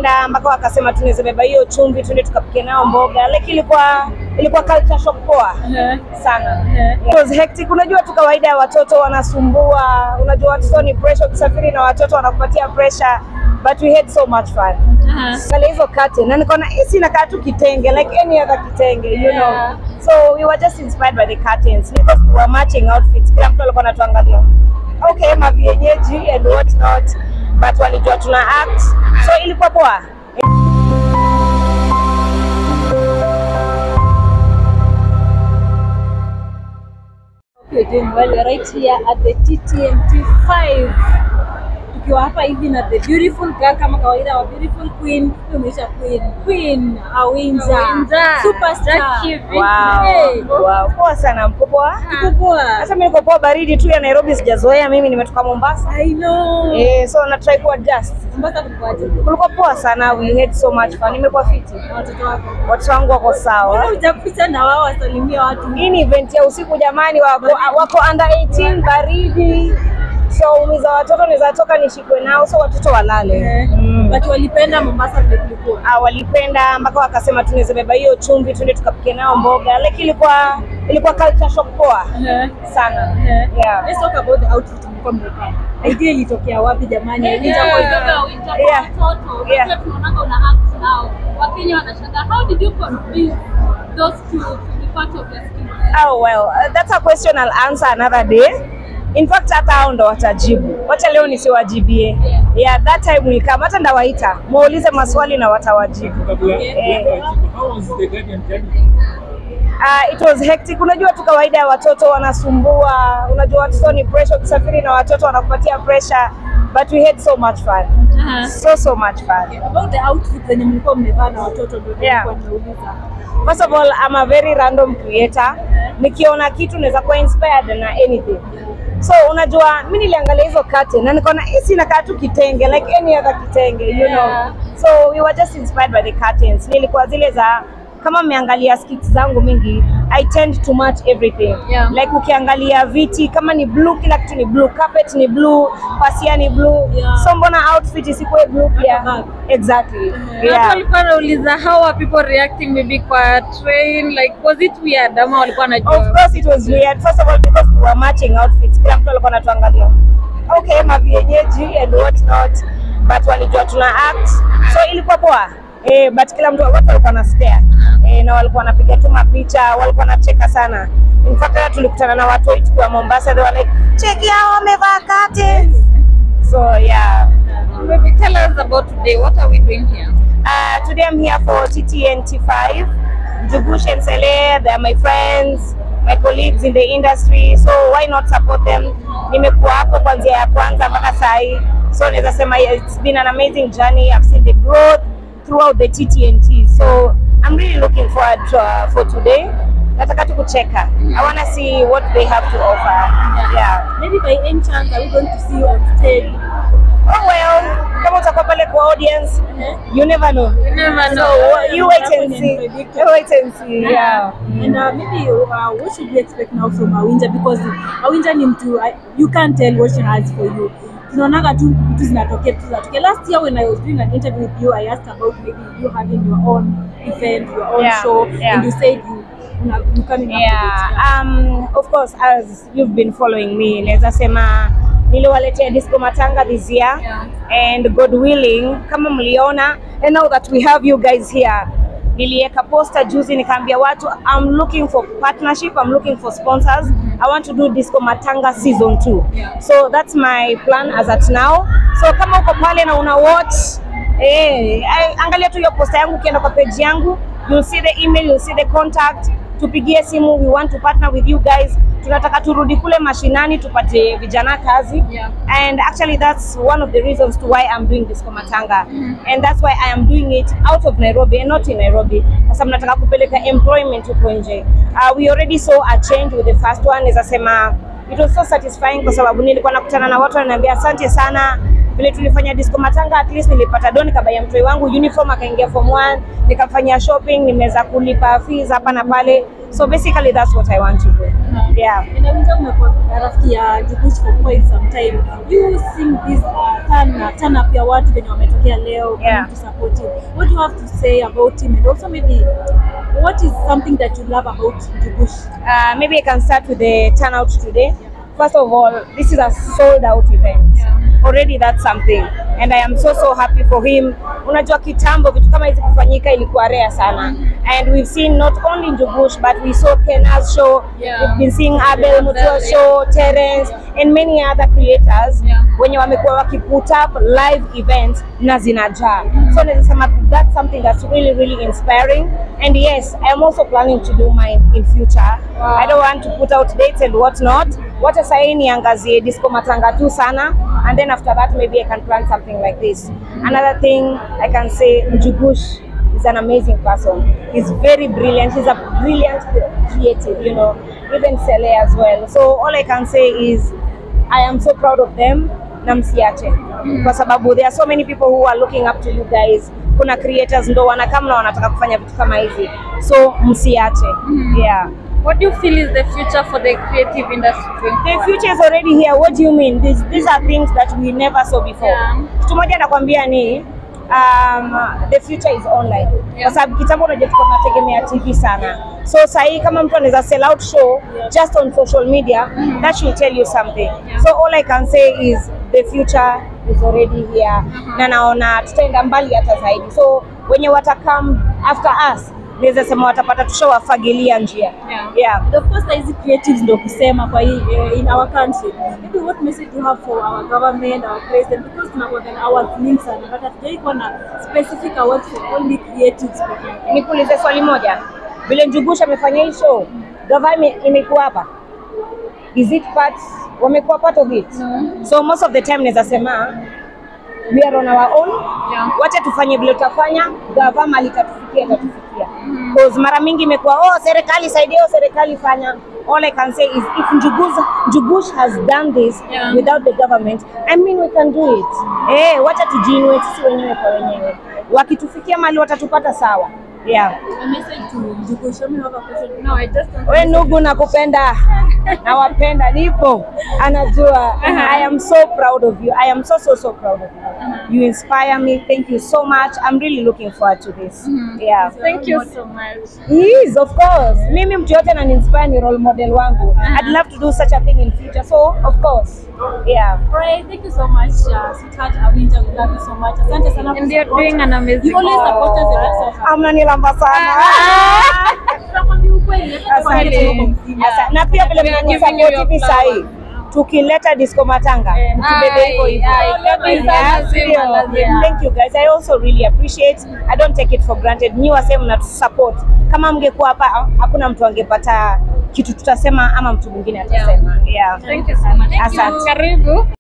walipenda mpaka wakasema tunaweza beba hiyo chumvi tuende tukapike nao mboga like ilikuwa ilikuwa culture shock poa sana It was hectic. Unajua tu kawaida ya watoto wanasumbua, unajua watoto ni pressure, kusafiri na watoto wanakupatia pressure but we had so much fun. Angalia hizo curtain na nikaona hii si inakaa tu kitenge like any other kitenge you know. Yeah. So we were just inspired by the curtains because we were matching outfits. Kila mtu alikuwa anatuangalia. Okay, mavienyeji and what not but walijua tuna act. So ilikuwa poa. You're doing well. You're right here at the TTNT 5 tukiwa hapa hivi na the beautiful girl kama kawaida wa beautiful queen umeisha queen queen Awinja Awinja. superstar Jackie V. Hey. Wow. Wow. Poa sana mko poa? Iko poa Sasa mimi niko poa, baridi tu ya Nairobi sijazoea. Mimi nimetoka Mombasa. I know Eh, so na try ku adjust. Mombasa kulikuwaje Kulikuwa poa sana, we had so much fun. Nimekuwa fiti. na watoto wako Watu wangu wako Mbona sawa. hujapita na wao wasalimia watu Hii ni event ya usiku jamani, wako, wako under 18 baridi. So umiza watoto naweza toka nishikwe nao, so watoto walale. Eh, Mm. but walipenda Mombasa vile kulikuwa Ah, walipenda mpaka wakasema tunaweza beba hiyo chumvi tuende tukapike nao mboga. Like ilikuwa ilikuwa culture shock poa Eh, sana. eh. Yeah. Let's talk about the outfit mlikuwa mmevaa. Idea ilitokea wapi jamani? Yeah. Ilitokea Yeah. Yeah. watoto Yeah. Unajua tunaonanga una act now wakenya wanashangaa how did you convince those two to be part of your scheme Oh well, uh, that's a question I'll answer another day. In fact hata hao ndo watajibu. Wacha leo nisiwajibie. Yeah, that time will come. Hata ndawaita muulize maswali na watawajibu. Eh, How was the Guardian journey? uh, it was hectic. Unajua tu kawaida ya watoto wanasumbua. Unajua watoto ni pressure, kusafiri na watoto wanakupatia pressure, but we had so much fun. So so much fun. about the outfit zenye mlikuwa mmevaa na watoto ndio Yeah. nilikuwa nimeuliza. First of all, I'm a very random creator. Nikiona kitu naweza kuwa inspired na anything. So unajua mimi niliangalia hizo curtain na nikaona hii si inakaa tu kitenge like any other kitenge, you know. Yeah. So we were just inspired by the curtains. Nilikuwa zile za kama mmeangalia skits zangu mingi I tend to match everything. Yeah. Like ukiangalia viti kama ni blue, kila kitu ni blue, carpet ni blue, pasia ni blue. Yeah. So mbona outfit isikuwe blue pia? bag. Exactly. Watu Yeah. walikuwa wanauliza how are people reacting maybe kwa train like was it weird ama walikuwa wanajua Of course it was weird. First of all because we were matching outfits. Kila mtu alikuwa anatuangalia. Okay, mavienyeji and what not. But walijua tuna act. So ilikuwa poa. Eh, but kila mtu watu walikuwa na stare. Eh, na walikuwa wanapiga tu mapicha, walikuwa wanacheka sana. In fact hata tulikutana na watu wetu kwa Mombasa they were like, "Check hao wamevaa curtains." So yeah. maybe tell us about today what are we doing here Uh, today I'm here for TTNT5. Jugush and Sele, they are my friends, my colleagues in the industry, so why not support them? Nimekuwa hapo kuanzia ya kwanza mpaka saa hii, so naweza sema it's been an amazing journey. I've seen the growth throughout the TTNT, so I'm really looking forward to, uh, for today. Nataka tu kucheka. I want to see what they have to offer. Yeah. Maybe by any chance are we going to see you on stage? Oh well, kama utakuwa pale kwa audience, you never know. never So know you wait and see. You wait and see. Yeah. And uh, maybe uh, what should we expect now from Awinja because Awinja ni mtu uh, you can't tell what she has for you. Tunaonaga tu vitu zinatokea tu zinatokea. Last year when I was doing an interview with you I asked about maybe you having your own event, your own Yeah, show yeah. and you said you una, you coming up with it. Yeah, um, of course as you've been following me, naweza sema niliwaletea Disco Matanga this year Yeah. and God willing, kama mliona and now that we have you guys here, niliweka poster juzi nikaambia watu I'm looking for partnership, I'm looking for sponsors. I want to do Disco Matanga season 2. Yeah. So that's my plan as at now. So kama uko pale na una watch eh, ai- angalia tu hiyo posta yangu ukienda kwa page yangu, you'll see the email, you'll see the contact. Tupigie simu, we want to partner with you guys. Tunataka turudi kule mashinani tupate vijana kazi. Yeah. And actually that's one of the reasons to why I'm doing this kwa Matanga. And that's why I am doing it out of Nairobi and not in Nairobi. Kwa sababu nataka kupeleka employment huko nje. Uh, we already saw a change with the first one. Naweza sema it was so satisfying kwa sababu nilikuwa nakutana na watu wananiambia asante sana vile tulifanya disco matanga, at least nilipata doni kabaya mtoi wangu uniform akaingia form 1 nikamfanyia shopping, nimeweza kulipa fees hapa na pale, So basically that's what I want to do. Yeah. Inaweza umekuwa rafiki ya Jugush for quite some time. You seeing this uh, turn, uh, turn up ya watu venye wametokea leo coming Yeah. to support him. What do you have to say about him and also maybe what is something that you love about Jugush? Uh, maybe I can start with the turnout today. First of all, this is a sold out event. Already that's something. And I am so so happy for him. Unajua kitambo vitu kama hizi kufanyika ilikuwa rare sana. And we've seen not only Njugush but we saw Kena's show. Yeah. We've been seeing Abel Mutua Abel, show, Terence and many other creators Yeah. wenye wamekuwa wakiput up live events na zinajaa. So naweza sema that's something that's really really inspiring. And yes, I am also planning to do mine in future. Wow. I don't want to put out dates and what not. Wacha sahii niangazie disco matanga tu sana and then after that maybe I can plan something like this. Another thing I can say Njugush is an amazing person. He's very brilliant. He's a brilliant creative, you know, even Sele as well. So all I can say is I am so proud of them na msiache kwa sababu there are so many people who are looking up to you guys. Kuna creators ndo wanakam na wanataka kufanya vitu kama hizi, so msiache. Yeah. What do you feel is the future for the creative industry going The forward? future is already here. What do you mean? These, these are things that we never saw before. Yeah. Kitu moja nakwambia ni um, the future is online. Yeah. Kwa sababu kitambo unajua tulikuwa tunategemea TV sana. So sahii kama mtu anaweza sell out show just on social media, that should tell you something. So all I can say is the future is already here. Na naona tutaenda mbali hata zaidi. So wenye watakam after us, naweza sema watapata tushawafagilia njia. Yeah. Yeah. And of course hizi creatives ndo kusema kwa hii eh, in our country. Maybe what message you have for our government, our president because tunakuwa na awards nyingi sana but hatujai kuwa na specific awards for only creatives peke yake. nikuulize swali moja, vile Njugusha amefanya hii show, gava ime- imekuwa hapa, is it part, wamekuwa part of it? So most of the time naweza sema we are on our own. Yeah. Wacha tufanye vile tutafanya, gava mali tatufikia itatufikia. Cause mara mingi imekuwa oh, serikali saidia, oh, serikali fanya. All I can say is if Njugush, Njugush has done this Yeah. without the government, I mean we can do it. Eh, wacha tujiinue sisi wenyewe kwa wenyewe. Wakitufikia mali watatupata sawa. Yeah. A message to Jugush. Let me have a question. No, I just want We ndugu, nakupenda, nawapenda, nipo, anajua. I am so proud of you. I am so so so proud of you. You inspire me. Thank you so much. I'm really looking forward to this. Yeah. Thank you so much. Yes, of course. Mimi mtu yote ananiinspire ni role model wangu. I'd love to do such a thing in future. So, of course. Yeah. Alright, thank you so much, uh, sweetheart Awinja. We love you so much. Asante sana for And you're support. doing an amazing You always support us and that's so Amnanilamba sana. Tunakwambia ukweli. Asante. Asante. Na pia vile We are mnanisupport giving you hivi your sahi. Tukileta disco matanga, mtubebe hivyo hivyo. Ai, kabisa, Yeah, lazima, ndio. lazima. Thank you guys. I also really appreciate. I don't take it for granted. Nyi wasee mnatusupport. Kama mngekuwa hapa hakuna mtu angepata kitu tutasema ama mtu mwingine atasema. Yeah. Thank you so much. Asante. Karibu.